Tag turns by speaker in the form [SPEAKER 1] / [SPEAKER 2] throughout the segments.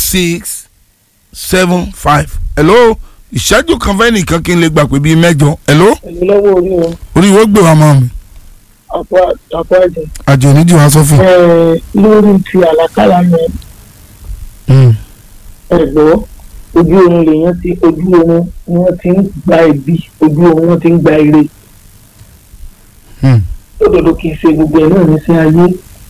[SPEAKER 1] six seven five hello ìṣẹ́jú kan fẹ́ nìkan kí n lè gbà pé bíi mẹ́jọ hello
[SPEAKER 2] ẹ̀mí lọ́wọ́ orí wọn
[SPEAKER 1] orí wo gbé wa mọ́ mi
[SPEAKER 2] àpò àpò àjẹ.
[SPEAKER 1] àjò onídìí wa sọ fún.
[SPEAKER 2] Ẹ, lórí ti àlàkálà yẹn
[SPEAKER 1] Mm.
[SPEAKER 2] ẹ̀gbọ́ ojú oorun lèèyàn ti ojú oorun ni wọ́n ti ń gba ẹ̀bí ojú oorun wọ́n ti ń gba ire
[SPEAKER 1] Mm.
[SPEAKER 2] lódodo kì í ṣe gbogbo ẹ̀ náà ní sí ayé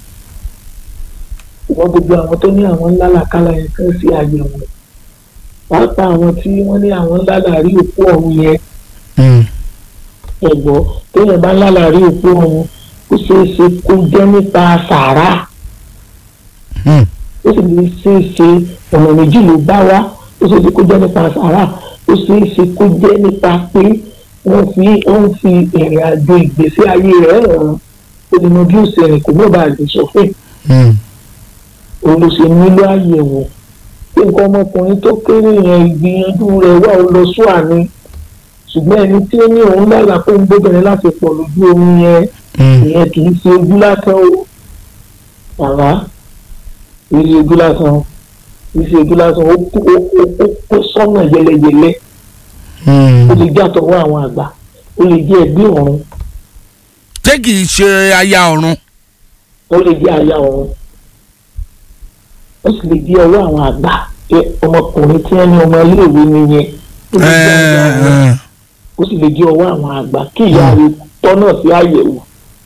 [SPEAKER 2] ṣùgbọ́n gbogbo àwọn tó ní àwọn ńlá làkàlà yẹn kan sí àyẹ̀wò pàápàá àwọn tí wọ́n ní àwọn ńlá làrí òkú ọ̀run yẹn
[SPEAKER 1] Mm.
[SPEAKER 2] ẹ̀gbọ́ téèyàn bá ńlá làrí òkú ọ̀run ó ṣeé ṣe kó jẹ́ nípa sàárà
[SPEAKER 1] Mm.
[SPEAKER 2] ó sì lè ṣe é ṣe ọ̀nà méjì ló bá wá ó ṣe é ṣe kó jẹ́ nípa sàárà ó ṣe é ṣe kó jẹ́ nípa pé wọ́n fi wọ́n fi ìrìn àjò ìgbésí ayé rẹ̀ hàn ó lè mọ bí ó ṣe rìn kò mọ̀ bá lè sọ fún
[SPEAKER 1] Mm.
[SPEAKER 2] òun ló ṣe nílò àyẹ̀wò pé nǹkan ọmọkùnrin tó kéré yẹn ìgbìyànjú rẹ̀ wà ó lọ sún àní ṣùgbọ́n ẹni tí ó ní òun lálà pé ń gbóbìnrin láti pọ̀ lójú omi yẹn
[SPEAKER 1] Mm.
[SPEAKER 2] ìyẹn kì í ṣe ojú lásán o bàbá kì í ṣe ojú lásán o kì í ṣe ojú lásán ó kó ó kó ó kó sọ́nà yẹlẹyẹlẹ
[SPEAKER 1] Mm.
[SPEAKER 2] ó lè jẹ́ àtọwọ́ àwọn àgbà ó lè jẹ́ ẹgbẹ́ ọ̀run
[SPEAKER 1] ṣé kì í ṣe aya ọ̀run.
[SPEAKER 2] ó lè jẹ́ aya ọ̀run ó sì lè jẹ́ ọwọ́ àwọn àgbà pé ọmọkùnrin tí wọ́n ní ọmọ iléèwé nìyẹn ó lè jẹ́ aya ọ̀run
[SPEAKER 1] Ẹ,
[SPEAKER 2] ó sì lè jẹ́ ọwọ́ àwọn àgbà kí ìyá rẹ̀ tọ́nà sí àyẹ̀wò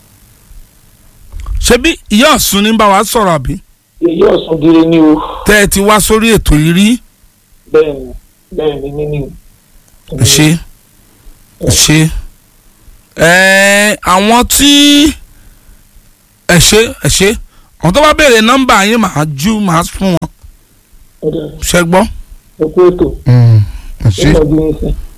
[SPEAKER 1] ṣebí ìyá ọ̀sùn ní bá wa sọ̀rọ̀ àbí
[SPEAKER 2] èyí ọ̀sán gírí ni o
[SPEAKER 1] tẹ́ ẹ ti wá sórí ètò yìí rí
[SPEAKER 2] bẹ́ẹ̀ ni bẹ́ẹ̀ ni nínú
[SPEAKER 1] ẹ ṣe ẹ ṣe ẹ àwọn tí ẹ ṣe ẹ ṣe àwọn tó bá béèrè nọ́mbà yín màá ju màá fún wọn
[SPEAKER 2] ọ̀dà
[SPEAKER 1] ṣẹ gbọ́.
[SPEAKER 2] ẹ̀kú ètò
[SPEAKER 1] ẹ ṣe
[SPEAKER 2] ìtọ́jú yín sẹ́.